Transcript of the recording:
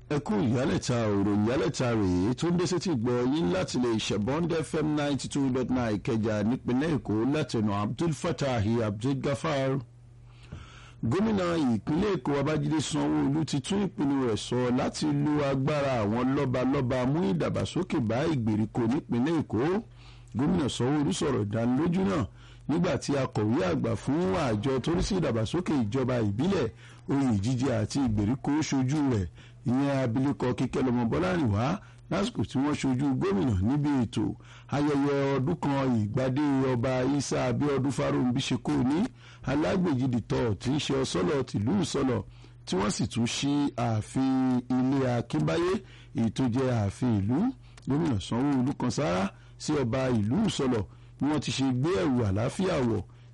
ẹ kú ìyálẹ̀ta òròyìn ìyálẹ̀ta rèé tó ń dé sétí gbọ́ yín láti lè ṣẹ̀bọ́ndé fm ninety two dot nine ìkẹjà nípínlẹ̀ èkó látẹnu abdul fatahi abdul gafar gómìnà ìpínlẹ̀ èkó babájídé sanwó-olu ti tún ìpinnu rẹ̀ sọ láti lo agbára àwọn lọ́balọ́ba mú ìdàgbàsókè bá ìgbèríko nípínlẹ̀ èkó gómìnà sanwó-olu sọ̀rọ̀ ìdánilójú náà nígbà tí akọ̀wé àgbà fún àjọ tó rí sí ìdàgbàsókè ìjọba ìbílẹ̀ oyè ìjíjẹ àti ìgbèríko ṣojú rẹ̀ ìyẹn abilékọ kíkẹ́lọmọ bọ́lárìnwá lásìkò tí wọ́n ṣojú gómìnà níbi ètò ayẹyẹ ọdún kan ìgbàdé ọba isa abiodun farounbi ṣekó ní alágbèjìdìtọ̀ tí ń ṣe ọsọ́lọ̀ tìlú ìsọlọ̀ tí wọ́n sì tún ṣí ààfin ilé akínbáyé èyí tó jẹ́ ààfin ìlú gómìnà sanwó-olu kan sára sí ọba ìlú ìsọlọ̀ bí wọ́n ti ṣe gbé ẹ̀rù àlàáfíà wọ̀